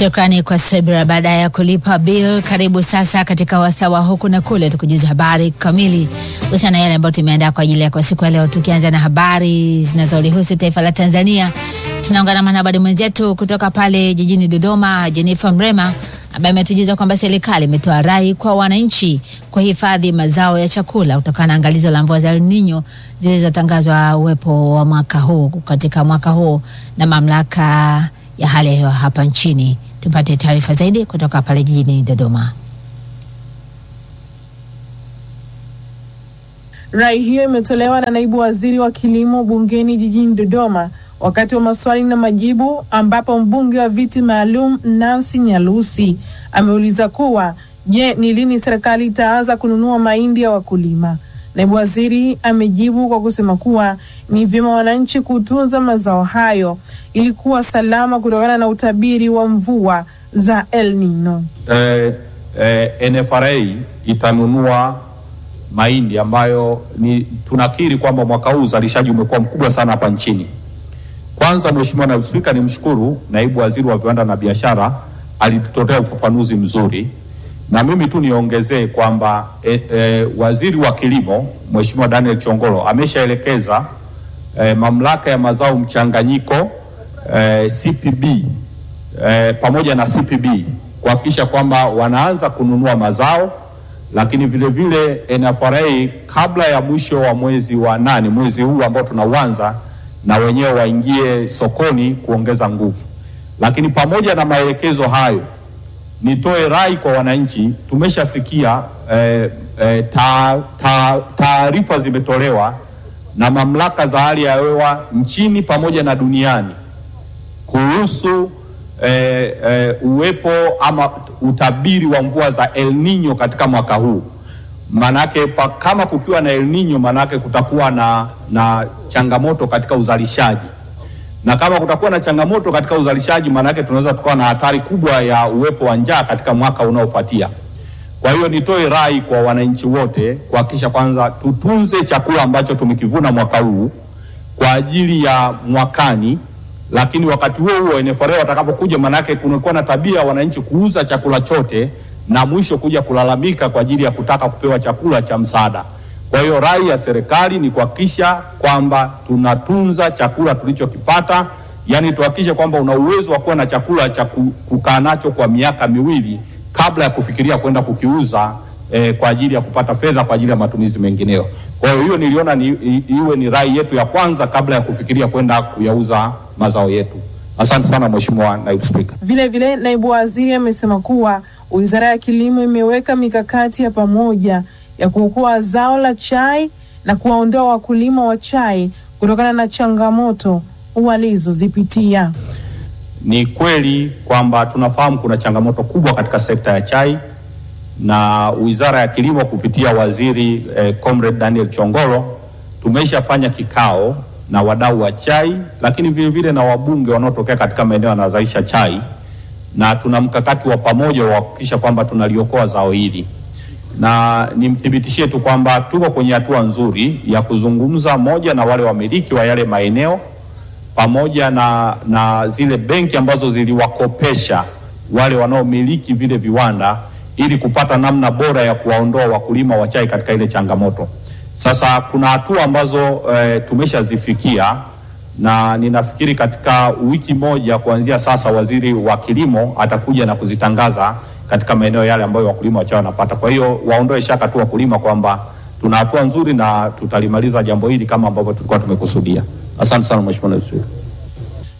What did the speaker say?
Shukrani kwa Sebra. Baada ya kulipa bill, karibu sasa katika wasawa huku na kule, tukujuza habari kamili husiana na yale ambayo tumeandaa kwa ajili ya kwa siku ya leo, tukianza na habari zinazolihusu taifa la Tanzania. Tunaungana na mwanahabari mwenzetu kutoka pale jijini Dodoma, Jennifer Mrema, ambaye ametujuza kwamba serikali imetoa rai kwa wananchi kuhifadhi mazao ya chakula kutokana na angalizo la mvua za El Nino zilizotangazwa uwepo wa mwaka huu katika mwaka huu na mamlaka ya hali ya hewa hapa nchini. Tupate taarifa zaidi kutoka pale jijini Dodoma. Rai hiyo imetolewa na naibu waziri wa kilimo bungeni jijini Dodoma wakati wa maswali na majibu, ambapo mbunge wa viti maalum Nancy Nyalusi ameuliza kuwa je, ni lini serikali itaanza kununua mahindi ya wakulima? Naibu waziri amejibu kwa kusema kuwa ni vyema wananchi kutunza mazao hayo ili kuwa salama kutokana na utabiri wa mvua za El Nino. Eh, eh, NFRA itanunua mahindi ambayo ni tunakiri kwamba mwaka huu uzalishaji umekuwa mkubwa sana hapa nchini. Kwanza, Mheshimiwa Naibu Spika, nimshukuru naibu waziri wa viwanda na biashara alitutolea ufafanuzi mzuri, na mimi tu niongezee kwamba e, e, waziri wa kilimo Mheshimiwa Daniel Chongolo ameshaelekeza e, mamlaka ya mazao mchanganyiko e, CPB e, pamoja na CPB kuhakikisha kwamba wanaanza kununua mazao lakini vile vile NFRA kabla ya mwisho wa mwezi wa nane, mwezi huu ambao tunauanza, na wenyewe waingie sokoni kuongeza nguvu. Lakini pamoja na maelekezo hayo, nitoe rai kwa wananchi. Tumeshasikia eh, eh, taarifa ta, zimetolewa na mamlaka za hali ya hewa nchini pamoja na duniani kuhusu Eh, eh, uwepo ama utabiri wa mvua za El Nino katika mwaka huu. Manake pa, kama kukiwa na El Nino manake kutakuwa na, na changamoto katika uzalishaji, na kama kutakuwa na changamoto katika uzalishaji manake tunaweza tukawa na hatari kubwa ya uwepo wa njaa katika mwaka unaofuatia. Kwa hiyo nitoe rai kwa wananchi wote kuhakikisha kwanza tutunze chakula ambacho tumekivuna mwaka huu kwa ajili ya mwakani lakini wakati huo huo NFRA watakapokuja, manake kunakuwa na tabia wananchi kuuza chakula chote na mwisho kuja kulalamika kwa ajili ya kutaka kupewa chakula cha msaada. Kwa hiyo rai ya serikali ni kuhakikisha kwamba tunatunza chakula tulichokipata, yani tuhakikishe kwamba una uwezo wa kuwa na chakula cha kukaa nacho kwa miaka miwili kabla ya kufikiria kwenda kukiuza eh, kwa ajili ya kupata fedha kwa ajili ya matumizi mengineyo. Kwa hiyo hiyo niliona ni, iwe ni rai yetu ya kwanza kabla ya kufikiria kwenda kuyauza mazao yetu. Asante sana Mheshimiwa Naibu Spika. Vile vile naibu waziri amesema kuwa Wizara ya Kilimo imeweka mikakati ya pamoja ya kuokoa zao la chai na kuwaondoa wakulima wa chai kutokana na changamoto walizozipitia. Ni kweli kwamba tunafahamu kuna changamoto kubwa katika sekta ya chai na Wizara ya Kilimo kupitia waziri eh, Comrade Daniel Chongolo tumeshafanya kikao na wadau wa chai, lakini vile vile na wabunge wanaotokea katika maeneo yanayozalisha chai, na tuna mkakati wa pamoja wa kuhakikisha kwamba tunaliokoa zao hili, na nimthibitishie tu kwamba tuko kwenye hatua nzuri ya kuzungumza moja na wale wamiliki wa yale maeneo pamoja na, na zile benki ambazo ziliwakopesha wale wanaomiliki vile viwanda ili kupata namna bora ya kuwaondoa wakulima wa chai katika ile changamoto. Sasa kuna hatua ambazo e, tumeshazifikia na ninafikiri katika wiki moja kuanzia sasa waziri wa kilimo atakuja na kuzitangaza katika maeneo yale ambayo wakulima wa chai wanapata. Kwa hiyo waondoe shaka tu wakulima kwamba tuna hatua nzuri na tutalimaliza jambo hili kama ambavyo tulikuwa tumekusudia. Asante sana Mheshimiwa Naibu Spika.